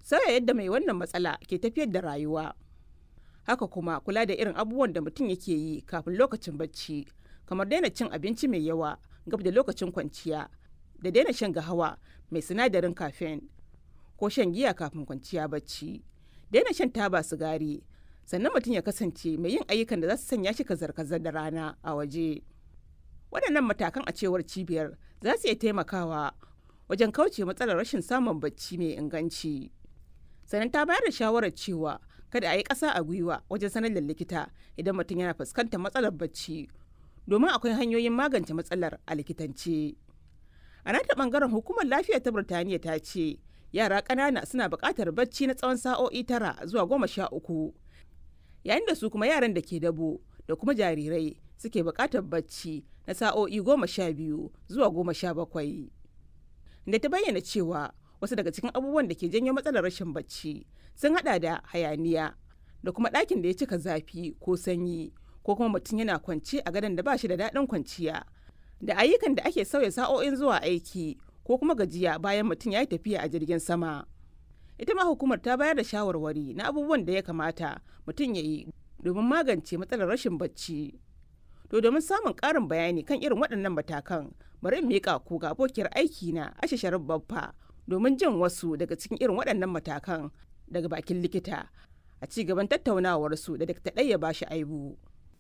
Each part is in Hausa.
sauya yadda mai wannan matsala ke tafiyar da rayuwa haka kuma kula da irin abubuwan da mutum yake yi kafin lokacin bacci kamar daina cin abinci mai yawa gab da lokacin kwanciya da daina shan gahawa mai sinadarin caffeine ko shan giya kafin kwanciya bacci daina shan taba sigari sannan mutum ya kasance mai yin ayyukan da za su sanya shi kazar-kazar da rana a waje waɗannan matakan a cewar cibiyar za su iya taimakawa wajen kauce matsalar rashin samun bacci mai inganci sannan ta bayar da shawarar cewa kada a yi ƙasa a gwiwa wajen sanar da likita idan mutum yana fuskantar matsalar bacci domin akwai hanyoyin magance matsalar a likitance a nata bangaren hukumar lafiya ta birtaniya ta ce yara ƙanana suna buƙatar bacci na tsawon sa'o'i tara zuwa goma sha uku yayin da su kuma yaran da ke dabo da kuma jarirai suke buƙatar bacci na sa'o'i goma sha biyu zuwa goma sha bakwai da ta bayyana cewa wasu daga cikin abubuwan da ke janyo matsalar rashin bacci sun hada da hayaniya da kuma ɗakin da ya cika zafi ko sanyi ko kuma mutum yana kwance a gadon da ba shi da daɗin kwanciya da ayyukan da ake sauya sa'o'in zuwa aiki ko kuma gajiya bayan mutum ya yi tafiya a jirgin sama ita ma hukumar ta bayar da shawarwari na abubuwan da ya kamata mutum ya yi domin magance matsalar rashin bacci to domin samun ƙarin bayani kan irin waɗannan matakan bari in miƙa ku ga abokiyar aiki na ashe sharif babba domin jin wasu daga cikin irin waɗannan matakan daga bakin likita a ci gaban tattaunawarsu da Dr. Ɗaya ba shi aibu.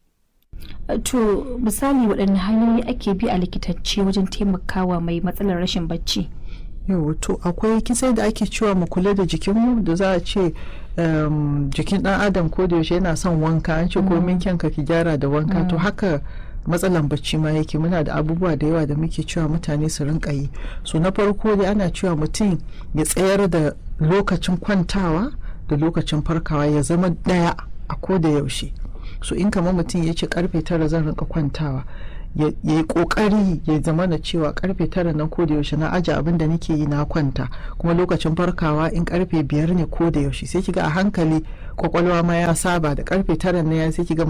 To misali waɗanne hanyoyi ake bi a likitance wajen taimakawa mai matsalar rashin bacci? yau to akwai kisai da ake cewa mu kula da jikinmu da za a ce jikin ɗan adam ko da yaushe yana son wanka an ce komin kyanka ki gyara da wanka to haka matsalan bacci ma yake muna da abubuwa da yawa da muke cewa mutane su rinka yi so na farko dai ana cewa mutum ya tsayar da lokacin kwantawa da lokacin farkawa ya zama ɗaya a ko da yaushe so in kamar mutum ya ce karfe tara zan rinka kwantawa ya yi kokari ya zama na cewa karfe tara nan ko da yaushe na aje abin da nake yi na kwanta kuma lokacin farkawa in karfe biyar ne ko da yaushe sai kiga a hankali kwakwalwa ma ya saba da karfe tara ne ya sai kiga